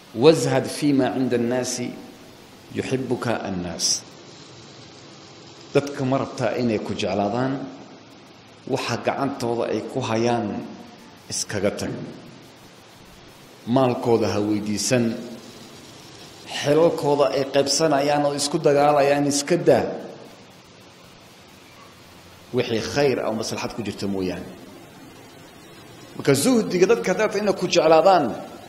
washad fii ma cinda annaasi yuxibuka annaas dadka ma rabtaa inay ku jeclaadaan waxa gacantooda ay ku hayaan iskaga tag maalkooda ha weydiisan xelalkooda ay qaybsanayaan oo isku dagaalayaan iska daa wixii khayr ah oo maslaxad ku jirta mooyaane marka zuhdiga dadka haddaata inay ku jeclaadaan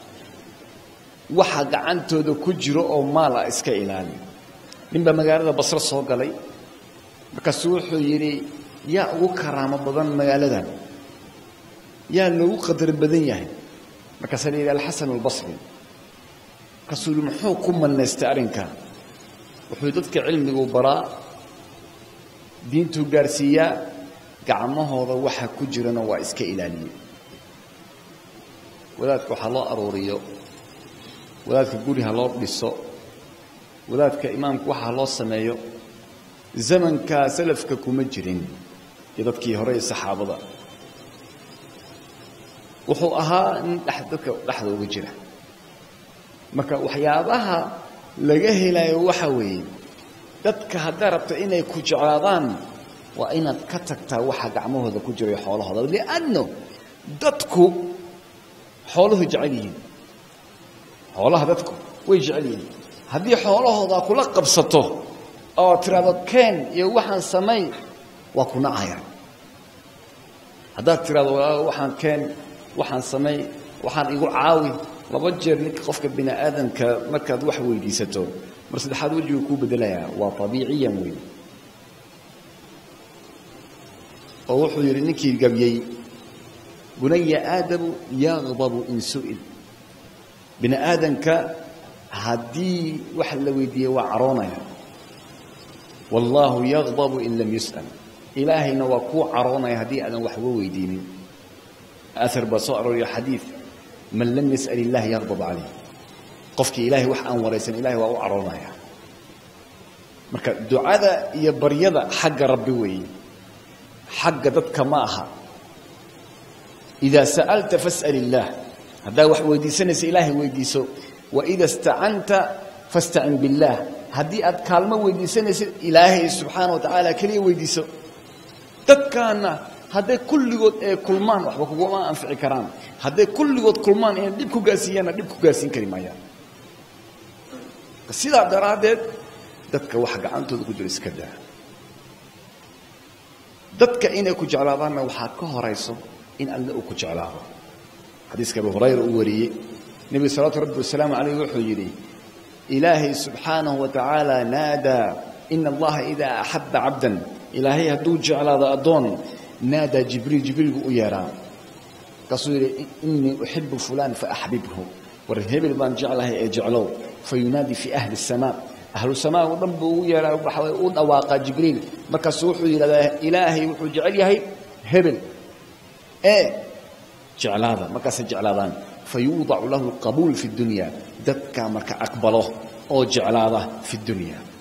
waxa gacantooda ku jiro oo maal ah iska ilaali ninbaa magaalada basro soo galay markaasuu wuxuu yidhi yaa ugu karaamo badan magaaladan yaa loogu qadar badan yahay markaasaa la yidhi alxasan albasri markaasuu yihi muxuu ku manaystay arrinka wuxuu yidhi dadka cilmiguu baraa diintuu gaarsiiyaa gacmahooda waxa ku jirana waa iska ilaaliye wadaadka waxaa loo aruuriyo wadaadka guri ha loo dhiso wadaadka imaamka waxa ha loo sameeyo zamankaa salafka kuma jirin iyo dadkii hore ee saxaabada wuxuu ahaa nin dadka dhexda uga jira marka waxyaabaha laga helayo waxa weeye dadka haddaa rabta inay ku jeclaadaan waa inaad ka tagtaa waxa gacmahooda ku jira iyo xoolahooda lianno dadku xooluhu jecel yihiin xoolaha dadku way jecel yihiin haddii xoolahooda kula qabsato oo tiraahdo keen iyo waxaan samay waa ku nacayaan haddaad tiraahdo waxaan keen waxaan samay waxaan igu caawi laba jeer ninka qofka bini aadamka markaad wax weydiisato mar saddexaad wejigu kuu bedelayaa waa abiiciyan wey oo wuxuu yidhi ninkii gabyey bunaya aadamu yaqdabu in su'il bini aadamka haddii wax la weydiiyey waa caroonaya wallaahu yaqdabu in lam yus'al ilaahayna waa kuu caroonaya haddii aadan waxba weydiinin aar baa soo arooriyo xadiid man lam yas'al illahi yaqdab calayh qofkii ilaahay wax aan waraysan ilahay waa u caroonaya marka ducada iyo baryada xagga rabbi weeye xagga dadka ma aha idaa sa'alta fas'al illaah haddaa wax weydiisanaysa ilaahay weydiiso waida istacanta fastacin biاllaah haddii aad kaalmo weydiisanaysid ilaahay subxaana wa tacaala keliya weydiiso dadkaana hadday kulligood ee kulmaan waxba kuguma anfici karaan hadday kulligood kulmaan inay dhib ku gaasiiyaanna dhib ku gaasiin kari maayaan sidaa daraaddeed dadka wax gacantooda ku jiro iska daa dadka inay ku jeclaadaanna waxaa ka horayso in alle uu ku jeclaado xadiiska abu hurayra uu wariyey nebigu salawatu rabbi wasalaamu calayh wuxuu yidhi ilaahay subxaanahu wa tacaala naadaa ina allaha idaa axabba cabdan ilaahay hadduu jeclaado addoon naadaa jibriil jibriil buu u yeedhaa markaasuu yidhi inii uxibu fulaan faaxbibhu war hebel baan jeclahay ee jeclow fayunaadii fii ahli الsamaa ahlu samaa o dhan buu ugu yeedhaa waxaa u dhawaaqaa jibriil markaasuu wuxuu yidhahdaa ilaahay wuxuu jecel yahay hebel ee jeclaada markaasay jeclaadaan fayuudacu lahu qabuul fi اdunya dadkaa marka aqbalo oo jeclaada fi اdunya